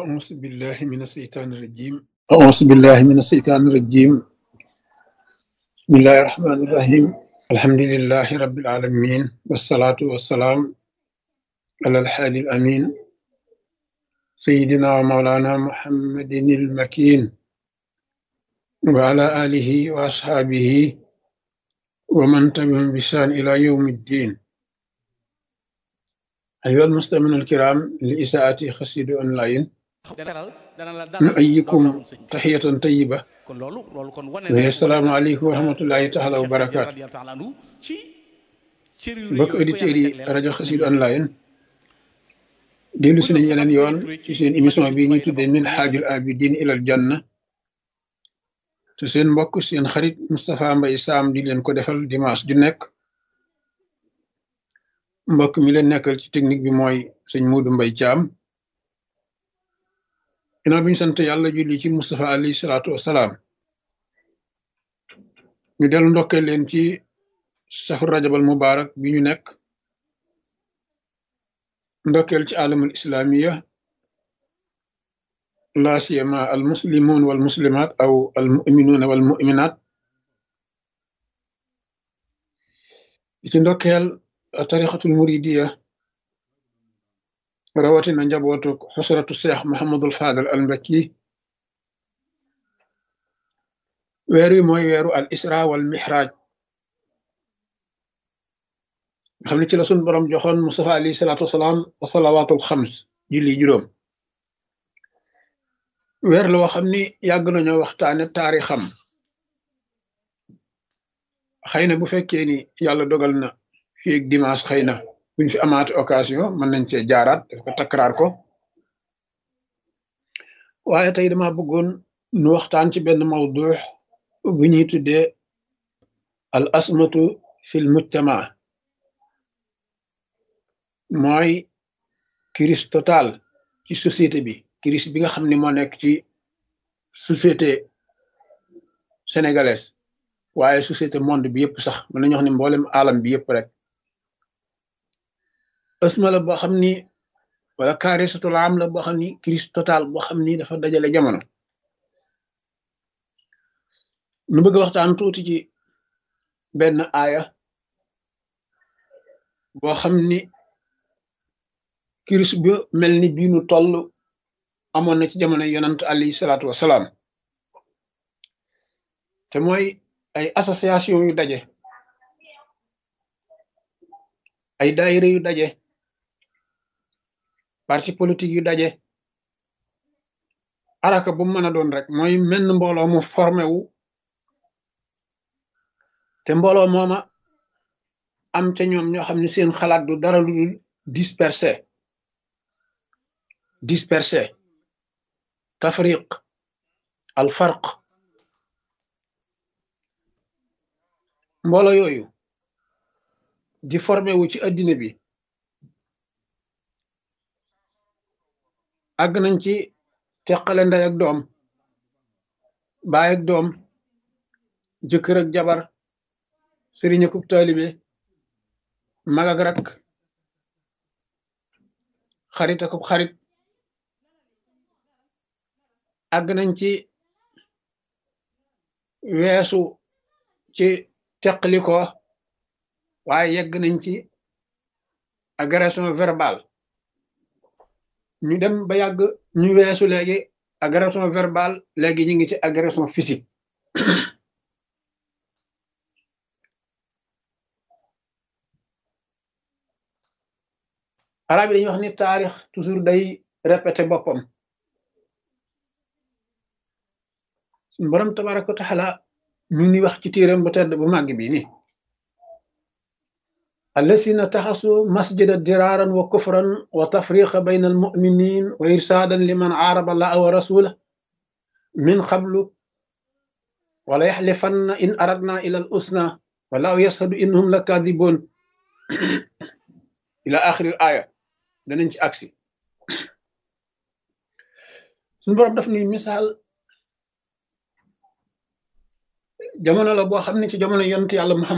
أعوذ بالله من الشيطان الرجيم أعوذ بالله من الشيطان الرجيم بسم الله الرحمن الرحيم الحمد لله رب العالمين والصلاة والسلام على الحادي الأمين سيدنا ومولانا محمد المكين وعلى آله وأصحابه ومن تبعهم بإحسان إلى يوم الدين أيها المستمعون الكرام لإساءة خسيد أونلاين dalal dana la dalal نؤيكم loolu la woon sëñ bi تحية طيبة kon loolu loolu kon wane وهي السلام عليكم ورحمة الله تعالى Cheikh Sidi وبركاته radiyallahu taala anhu ci cër yu rëy mbokk yooyu ko auditeurs yàlla yi jagleel rajo Xassida online dellu si nañ yeneen yoon ci seen émission bi ñuy tuddee min xaajul abidin ilal janna te seen mbokk seen xarit Moustapha Mbaye Sam di leen ko defal dimanche ju nekk mbokk mi leen nekkal ci technique bi mooy sëñ Muudu Mbay Caam ginnaaw bi ñu sant yàlla julli ci Moustapha alayhi salaatu wasalaam ñu dellu ndokkee leen ci saxu rajabal mubarak bi ñu nekk ndokkeel ci alamul islamiya la siyama al muslimun wal muslimat aw al muminuna wal muminat di ci ndokkeel tarixatul muridiya rawatina njabootu xusratu cheikh Mohamadul Fadal al Mbakki weer wi mooy weeru al isra wal mihraj nga xam ne ci la sun borom joxoon Mustafa alayhi salaatu wasalaam wa salawaatul xams julli juróom weer la woo xam ni yàgg nañoo waxtaane taarixam xëy na bu fekkee ni yàlla dogal na fii ak dimanche xëy na buñ fi amaate occasion mën nañ cee jaaraat daf ko takkaraar ko waaye tey dama bëggoon nu waxtaan ci benn mawdu bu ñuy tuddee al asmatu fil mujtama mooy crise totale ci société bi crise bi nga xam ne moo nekk ci société sénégalaise waaye société monde bi yëpp sax mën nañu wax ne mboolem alam bi yëpp rek asma la boo xam ni wala kaarisatul am la boo xam ni crise totale boo xam ni dafa dajale jamono nu bëgg a waxtaan tuuti ci benn aaya boo xam ni crise bi mel ni bii nu toll amoon na ci jamono yonant alayhi salaatu wasalaam te mooy ay association yu daje ay daayira yu daje parti politique yu daje araka bu mu mën a doon rek mooy menn mbooloo mu formé wu te mbooloo mooma am ca ñoom ñoo xam ne seen xalaat du dara lu dul dispersé dispersé tafriq al farq mbooloo yooyu di formé wu ci addina bi àgg nañ ci teqale ndey ak doom baay ak doom jëkkër ak jabar sëriñ akub taalibe mag ak rak xarit akub xarit àgg nañ ci weesu ci teqliko waaye yegg nañ ci agression verbale ñu dem ba yàgg ñu weesu léegi agression verbale léegi ñu ngi ci agression physique arab yi dañuy wax ni taarix toujours day répété boppam suñu borom tabaraka wa taala ñu ngi wax ci téeram bu tedd bu màgg bi ni allasina taxasu masjida diraaran wa kufran wa tafriqa bayna almuminin wa irsaadan liman aaraba allaha wa rasula min qablu wala yaxlifanna in aradna ila al usna wallahu yashhadu innahum la kadibun ila axiril aya danañ ci agsi suñu borom daf ni misaal jamono la boo xam ne ci jamono yonent yàlla Muhammad